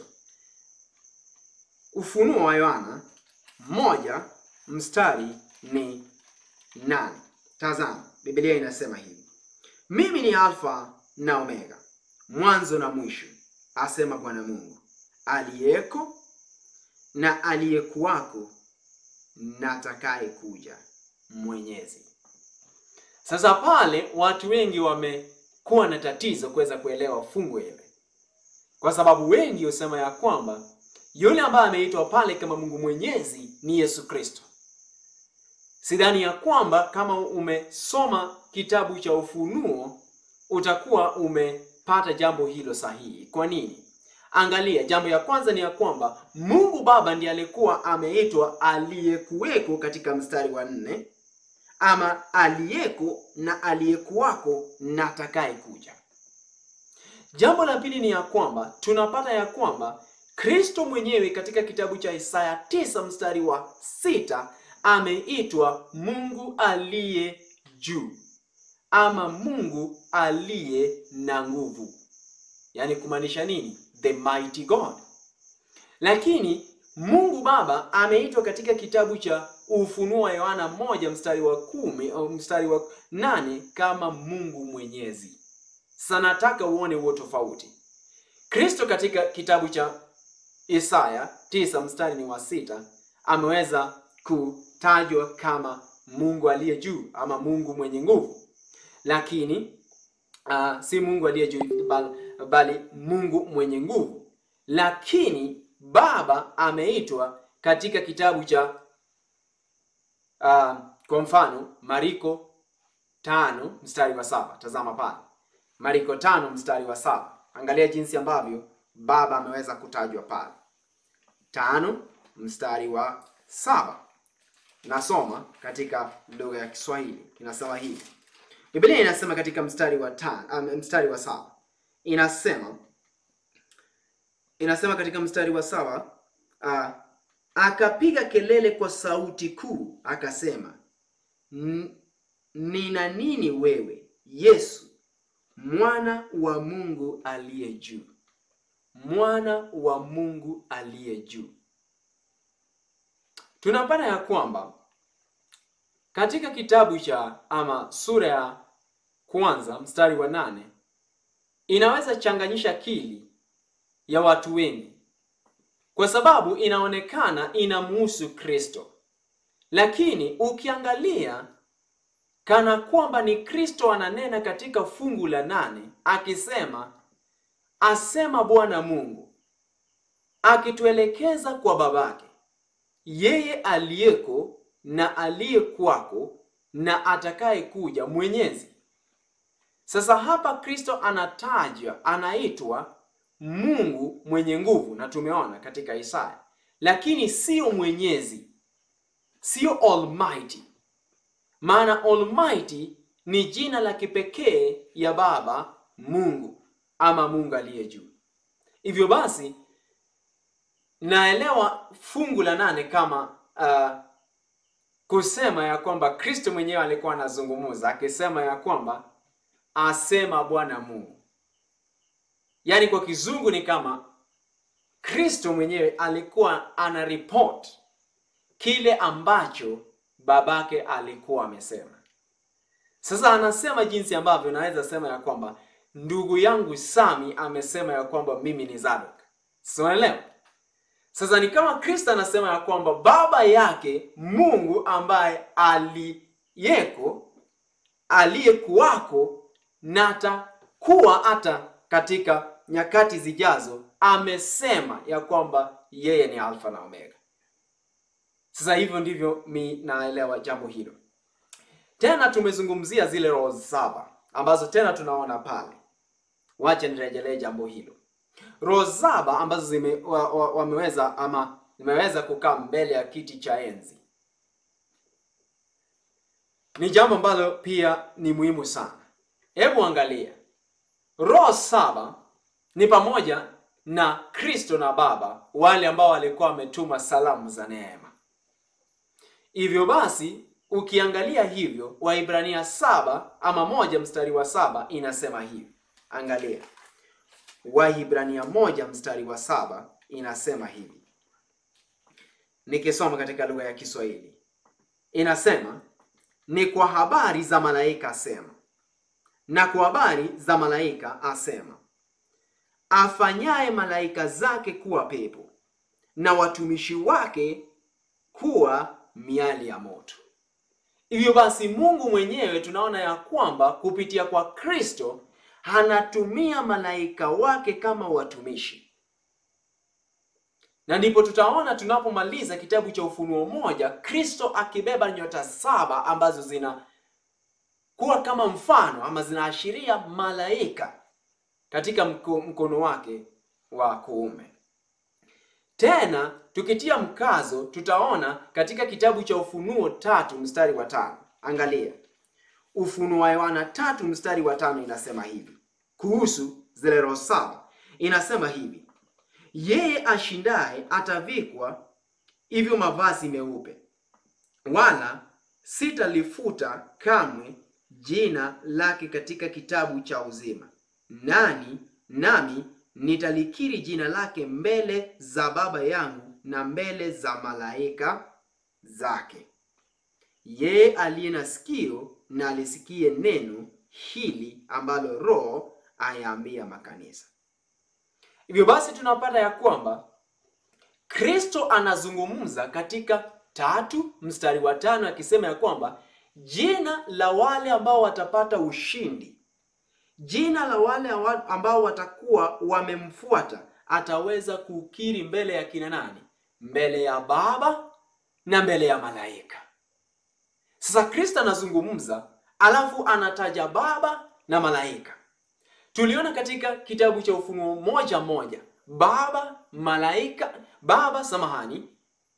Ufunuo wa Yohana moja mstari ni nane. Tazama, Biblia inasema hivi: mimi ni Alfa na Omega, mwanzo na mwisho, asema Bwana Mungu, aliyeko na aliyekuwako na atakaye kuja, Mwenyezi. Sasa pale watu wengi wamekuwa na tatizo kuweza kuelewa fungu hili, kwa sababu wengi husema ya kwamba yule ambaye ameitwa pale kama Mungu Mwenyezi ni Yesu Kristo. Sidhani ya kwamba kama umesoma kitabu cha Ufunuo utakuwa umepata jambo hilo sahihi. Kwa nini? Angalia, jambo ya kwanza ni ya kwamba Mungu Baba ndiye alikuwa ameitwa aliyekuweko katika mstari wa nne, ama aliyeko na aliyekuwako na atakaye kuja. Jambo la pili ni ya kwamba tunapata ya kwamba Kristo mwenyewe katika kitabu cha Isaya tisa mstari wa sita ameitwa Mungu aliye juu ama Mungu aliye na nguvu, yaani kumaanisha nini? The mighty God. Lakini Mungu Baba ameitwa katika kitabu cha Ufunuo wa Yohana moja mstari wa kumi au mstari wa nane kama Mungu Mwenyezi. Sasa nataka uone huo tofauti. Kristo katika kitabu cha Isaya tisa mstari ni wa sita ameweza kutajwa kama Mungu aliye juu ama Mungu mwenye nguvu, lakini uh, si Mungu aliye juu bali, bali Mungu mwenye nguvu. Lakini Baba ameitwa katika kitabu cha uh, kwa mfano Mariko tano mstari wa saba. Tazama pale Mariko tano mstari wa saba. Angalia jinsi ambavyo Baba ameweza kutajwa pale. Tano mstari wa saba. Nasoma katika lugha ya Kiswahili inasema hivi. Biblia inasema katika mstari wa tano, um, mstari wa saba inasema inasema katika mstari wa saba uh, akapiga kelele kwa sauti kuu akasema, nina nini wewe Yesu mwana wa Mungu aliye juu, mwana wa Mungu aliye juu. Tunapata ya kwamba katika kitabu cha ama sura ya kwanza mstari wa nane inaweza changanyisha akili ya watu wengi, kwa sababu inaonekana inamuhusu Kristo, lakini ukiangalia kana kwamba ni Kristo ananena katika fungu la nane akisema, asema Bwana Mungu, akituelekeza kwa babake, yeye aliyeko na aliye kwako na atakaye kuja, Mwenyezi. Sasa hapa Kristo anatajwa, anaitwa Mungu mwenye nguvu, na tumeona katika Isaya, lakini sio Mwenyezi, sio Almighty. Maana Almighty ni jina la kipekee ya Baba Mungu ama Mungu aliye juu. Hivyo basi naelewa fungu la nane kama uh, kusema ya kwamba Kristo mwenyewe alikuwa anazungumza akisema ya kwamba asema Bwana Mungu. Yaani kwa kizungu ni kama Kristo mwenyewe alikuwa ana report kile ambacho babake alikuwa amesema. Sasa anasema jinsi ambavyo naweza sema ya kwamba ndugu yangu Sami amesema ya kwamba mimi ni Zadok. Sasa unaelewa? Sasa ni kama Kristo anasema ya kwamba baba yake Mungu ambaye aliyeko aliyekuwako na atakuwa hata katika nyakati zijazo amesema ya kwamba yeye ni Alfa na Omega. Sasa hivyo ndivyo mi naelewa jambo hilo. Tena tumezungumzia zile roho saba ambazo tena tunaona pale. Wacha nirejelee jambo hilo. Roho saba ambazo zime, wa, wa, wameweza ama zimeweza kukaa mbele ya kiti cha enzi ni jambo ambalo pia ni muhimu sana. Hebu angalia, roho saba ni pamoja na Kristo na Baba, wale ambao walikuwa wametuma salamu za neema. Hivyo basi ukiangalia hivyo, Waibrania saba ama moja mstari wa saba inasema hivi. Angalia Waibrania moja mstari wa saba inasema hivi, nikisoma katika lugha ya Kiswahili inasema ni kwa habari za malaika asema, na kwa habari za malaika asema, afanyaye malaika zake kuwa pepo na watumishi wake kuwa miali ya moto. Hivyo basi Mungu mwenyewe tunaona ya kwamba kupitia kwa Kristo anatumia malaika wake kama watumishi, na ndipo tutaona tunapomaliza kitabu cha Ufunuo moja, Kristo akibeba nyota saba ambazo zina kuwa kama mfano ama zinaashiria malaika katika mko, mkono wake wa kuume. Tena tukitia mkazo tutaona katika kitabu cha Ufunuo tatu mstari wa tano. Angalia Ufunuo wa Yohana tatu mstari wa tano inasema hivi kuhusu zile roho saba, inasema hivi yeye ashindaye atavikwa hivyo mavazi meupe, wala sitalifuta kamwe jina lake katika kitabu cha uzima, nani nami nitalikiri jina lake mbele za Baba yangu na mbele za malaika zake. Yeye aliye na sikio na alisikie neno hili ambalo Roho ayaambia makanisa. Hivyo basi tunapata ya kwamba Kristo anazungumza katika tatu mstari wa tano akisema ya kwamba jina la wale ambao watapata ushindi, jina la wale ambao watakuwa wamemfuata, ataweza kukiri mbele ya kina nani? Mbele ya Baba na mbele ya malaika. Sasa Kristo anazungumza, alafu anataja Baba na malaika. Tuliona katika kitabu cha Ufunuo moja moja Baba malaika, Baba samahani,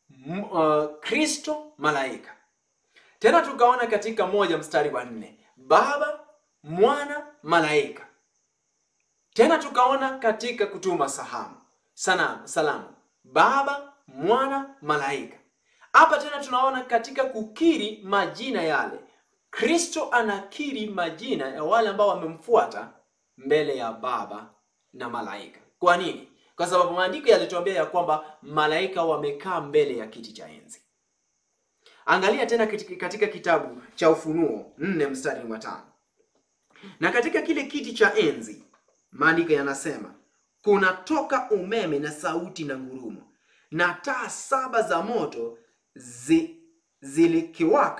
Kristo uh, malaika. Tena tukaona katika moja mstari wa nne Baba Mwana malaika. Tena tukaona katika kutuma sahamu sanamu salamu Baba Mwana malaika. Hapa tena tunaona katika kukiri majina yale, Kristo anakiri majina ya wale ambao wamemfuata mbele ya Baba na malaika. Kwa nini? Kwa sababu maandiko yalituambia ya kwamba malaika wamekaa mbele ya kiti cha enzi. Angalia tena katika kitabu cha Ufunuo nne mstari wa tano na katika kile kiti cha enzi maandiko yanasema kunatoka umeme na sauti na ngurumo, na taa saba za moto zi, zilikiwaka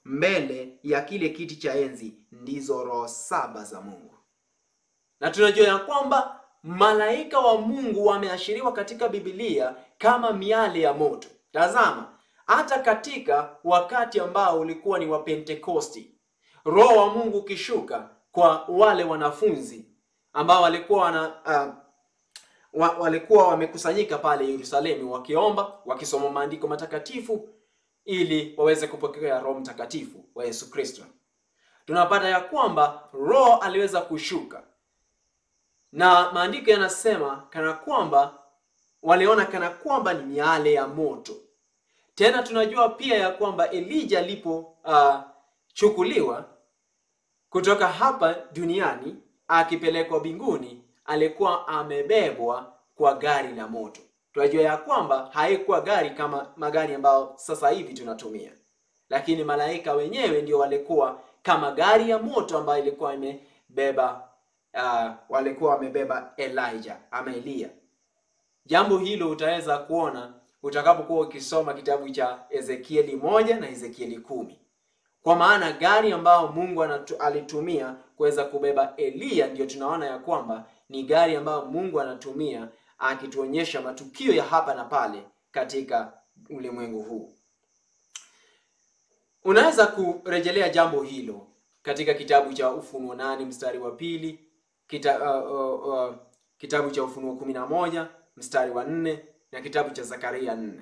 mbele ya kile kiti cha enzi ndizo roho saba za Mungu. Na tunajua ya kwamba malaika wa Mungu wameashiriwa katika Biblia kama miale ya moto. Tazama, hata katika wakati ambao ulikuwa ni wa Pentekosti, roho wa Mungu ukishuka kwa wale wanafunzi ambao walikuwa wana uh, wa, walikuwa wamekusanyika pale Yerusalemu wakiomba, wakisoma maandiko matakatifu ili waweze kupokea Roho Mtakatifu wa Yesu Kristo. Tunapata ya kwamba Roho aliweza kushuka na maandiko yanasema kana kwamba waliona kana kwamba ni miale ya moto. Tena tunajua pia ya kwamba Elija alipochukuliwa uh, kutoka hapa duniani akipelekwa mbinguni, alikuwa amebebwa kwa gari la moto. Tunajua ya kwamba haikuwa gari kama magari ambayo sasa hivi tunatumia, lakini malaika wenyewe ndio walikuwa kama gari ya moto ambayo ilikuwa imebeba uh, walikuwa wamebeba Elijah ama Eliya. Jambo hilo utaweza kuona utakapokuwa ukisoma kitabu cha Ezekieli moja na Ezekieli kumi. Kwa maana gari ambayo Mungu anatu, alitumia kuweza kubeba Eliya ndiyo tunaona ya kwamba ni gari ambayo Mungu anatumia akituonyesha matukio ya hapa na pale katika ulimwengu huu. Unaweza kurejelea jambo hilo katika kitabu cha Ufunuo nane mstari wa pili kita, uh, uh, uh, kitabu cha Ufunuo kumi na moja mstari wa nne na kitabu cha Zakaria nne.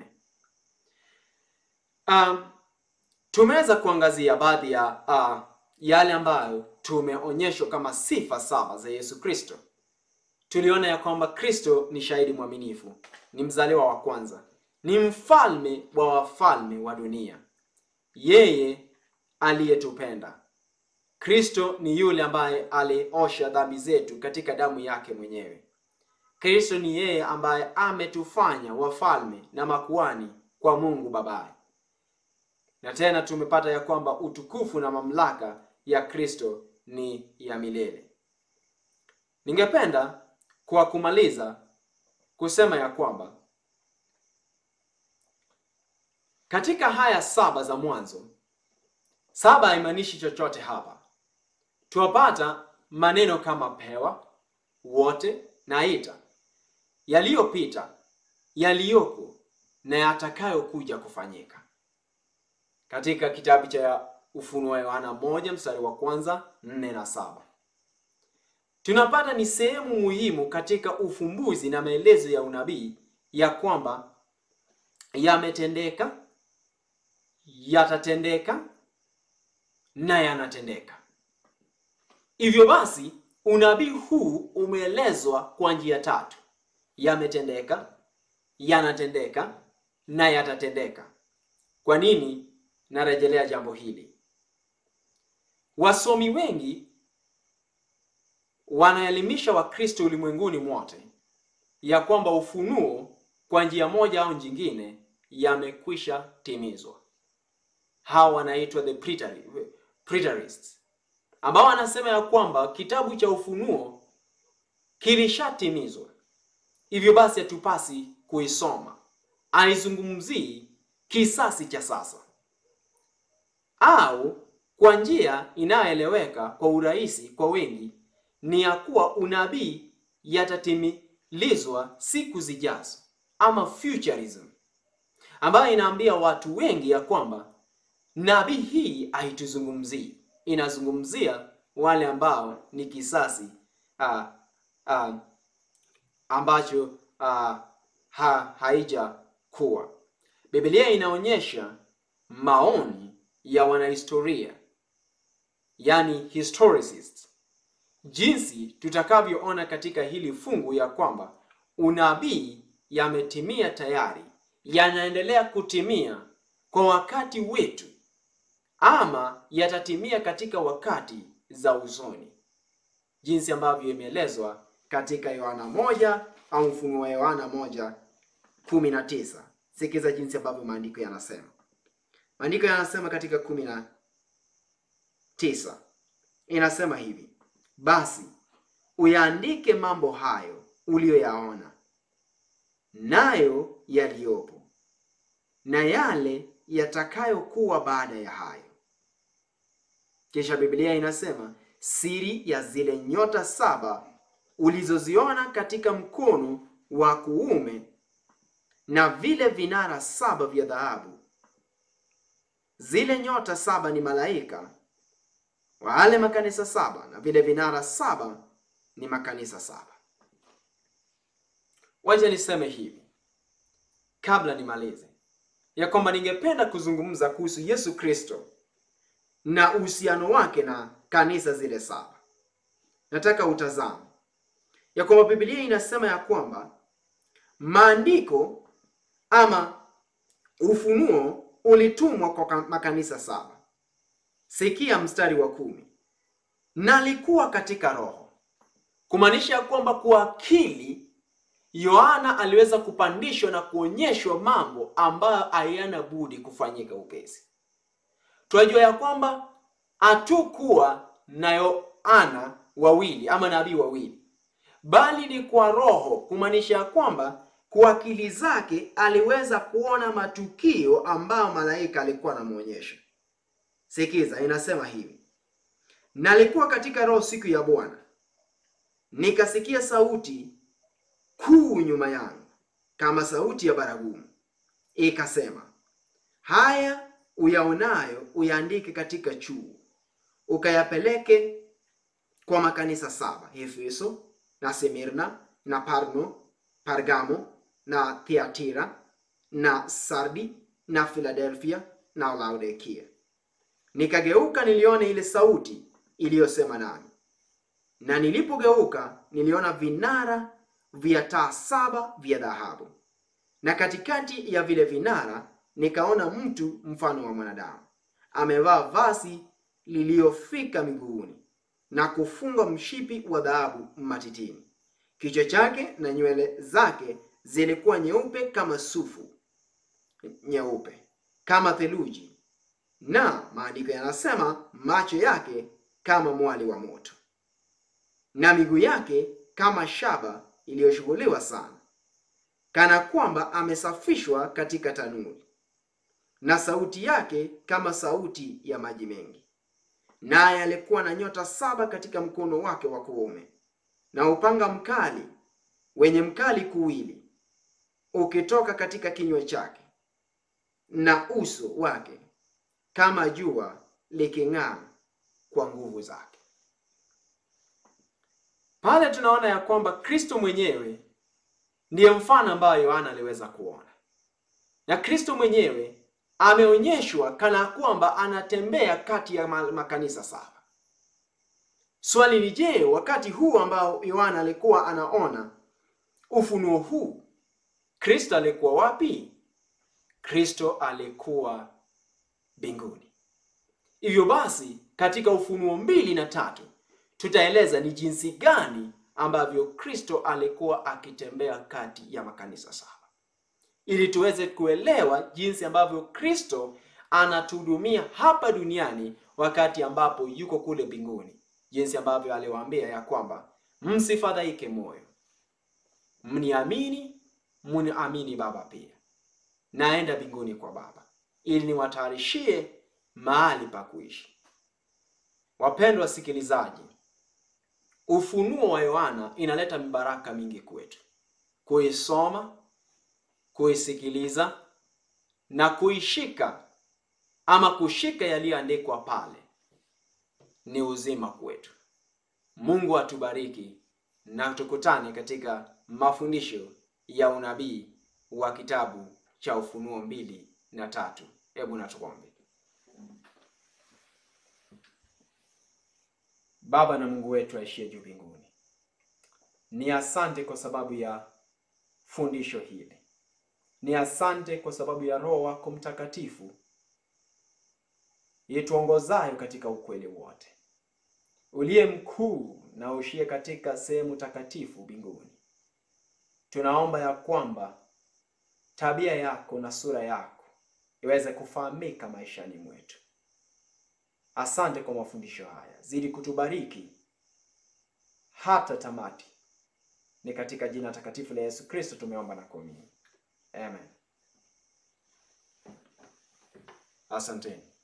Um, tumeweza kuangazia baadhi ya uh, yale ambayo tumeonyeshwa kama sifa saba za Yesu Kristo. Tuliona ya kwamba Kristo ni shahidi mwaminifu, ni mzaliwa wa kwanza, ni mfalme wa wafalme wa dunia, yeye aliyetupenda. Kristo ni yule ambaye aliosha dhambi zetu katika damu yake mwenyewe. Kristo ni yeye ambaye ametufanya wafalme na makuani kwa Mungu Babaye. Na tena tumepata ya kwamba utukufu na mamlaka ya Kristo ni ya milele. Ningependa kwa kumaliza kusema ya kwamba katika haya saba za mwanzo, saba haimaanishi chochote hapa. Tuwapata maneno kama pewa, wote na ita, yaliyopita, yaliyoko na yatakayokuja kufanyika. Katika kitabu cha Ufunuo wa Yohana moja mstari wa kwanza nne na saba tunapata ni sehemu muhimu katika ufumbuzi na maelezo ya unabii ya kwamba yametendeka, yatatendeka na yanatendeka. Hivyo basi unabii huu umeelezwa kwa njia tatu: yametendeka, yanatendeka na yatatendeka. Kwa nini narejelea jambo hili? Wasomi wengi wanaelimisha Wakristo ulimwenguni mwote ya kwamba ufunuo kwa njia moja au nyingine yamekwisha timizwa. Hawa wanaitwa the preterists, ambao wanasema ya kwamba kitabu cha Ufunuo kilishatimizwa, hivyo basi hatupasi kuisoma. Haizungumzii kisasi cha sasa, au kwa njia inayoeleweka kwa urahisi kwa wengi ni ya kuwa unabii yatatimilizwa siku zijazo, ama futurism, ambayo inaambia watu wengi ya kwamba nabii hii haituzungumzii, inazungumzia wale ambao ni kisasi uh, uh, ambacho uh, ha, haija kuwa. Biblia inaonyesha maoni ya wanahistoria, yani historicists jinsi tutakavyoona katika hili fungu ya kwamba unabii yametimia tayari, yanaendelea kutimia kwa wakati wetu, ama yatatimia katika wakati za usoni, jinsi ambavyo imeelezwa katika Yohana moja au Ufunuo wa Yohana moja kumi na tisa. Sikiza jinsi ambavyo maandiko yanasema. Maandiko yanasema katika kumi na tisa inasema hivi basi uyaandike mambo hayo uliyoyaona, nayo yaliyopo, na yale yatakayokuwa baada ya hayo, Kisha Biblia inasema siri ya zile nyota saba ulizoziona katika mkono wa kuume na vile vinara saba vya dhahabu. Zile nyota saba ni malaika wale makanisa saba, na vile vinara saba ni makanisa saba. Wacha niseme hivi kabla nimalize, ya kwamba ningependa kuzungumza kuhusu Yesu Kristo na uhusiano wake na kanisa zile saba. Nataka utazame ya kwamba Biblia inasema ya kwamba maandiko ama ufunuo ulitumwa kwa makanisa saba. Sikia mstari wa kumi, nalikuwa katika Roho, kumaanisha ya kwamba kwa akili Yohana aliweza kupandishwa na kuonyeshwa mambo ambayo hayana budi kufanyika upesi. Tunajua ya kwamba hatukuwa na Yohana wawili ama nabii wawili, bali ni kwa Roho, kumaanisha ya kwamba kwa akili zake aliweza kuona matukio ambayo malaika alikuwa anamwonyesha. Sikiza, inasema hivi: nalikuwa katika Roho siku ya Bwana, nikasikia sauti kuu nyuma yangu kama sauti ya baragumu, ikasema, haya uyaonayo uyaandike katika chuo, ukayapeleke kwa makanisa saba: Efeso na Semirna na Parno, Pargamo na Thiatira na Sardi na Filadelfia na Laodikia. Nikageuka niliona ile sauti iliyosema nami, na nilipogeuka niliona vinara vya taa saba vya dhahabu, na katikati ya vile vinara nikaona mtu mfano wa mwanadamu, amevaa vazi liliyofika miguuni na kufungwa mshipi wa dhahabu matitini. Kichwa chake na nywele zake zilikuwa nyeupe kama sufu nyeupe kama theluji, na maandiko yanasema macho yake kama mwali wa moto, na miguu yake kama shaba iliyoshughuliwa sana, kana kwamba amesafishwa katika tanuri, na sauti yake kama sauti ya maji mengi. Naye alikuwa na nyota saba katika mkono wake wa kuume, na upanga mkali wenye mkali kuwili ukitoka katika kinywa chake, na uso wake kama jua liking'aa kwa nguvu zake. Pale tunaona ya kwamba Kristo mwenyewe ndiye mfano ambayo Yohana aliweza kuona, na Kristo mwenyewe ameonyeshwa kana kwamba anatembea kati ya makanisa saba. Swali ni je, wakati huu ambao Yohana alikuwa anaona ufunuo huu, Kristo alikuwa wapi? Kristo alikuwa mbinguni. Hivyo basi, katika Ufunuo mbili na tatu tutaeleza ni jinsi gani ambavyo Kristo alikuwa akitembea kati ya makanisa saba, ili tuweze kuelewa jinsi ambavyo Kristo anatuhudumia hapa duniani wakati ambapo yuko kule mbinguni, jinsi ambavyo aliwaambia ya kwamba msifadhaike moyo, mniamini, mniamini Baba pia, naenda mbinguni kwa Baba ili niwatayarishie mahali pa kuishi. Wapendwa wasikilizaji, ufunuo wa Yohana inaleta mibaraka mingi kwetu. Kuisoma, kuisikiliza na kuishika ama kushika yaliyoandikwa pale ni uzima kwetu. Mungu atubariki na tukutane katika mafundisho ya unabii wa kitabu cha Ufunuo mbili na tatu. Hebu na tuombe. Baba na Mungu wetu aishie juu mbinguni, ni asante kwa sababu ya fundisho hili, ni asante kwa sababu ya Roho wako Mtakatifu yetuongozayo katika ukweli wote, uliye mkuu na ushie katika sehemu takatifu mbinguni. Tunaomba ya kwamba tabia yako na sura yako iweze kufahamika maishani mwetu. Asante kwa mafundisho haya, zidi kutubariki hata tamati. Ni katika jina takatifu la Yesu Kristo tumeomba na kuamini, amen. Asanteni.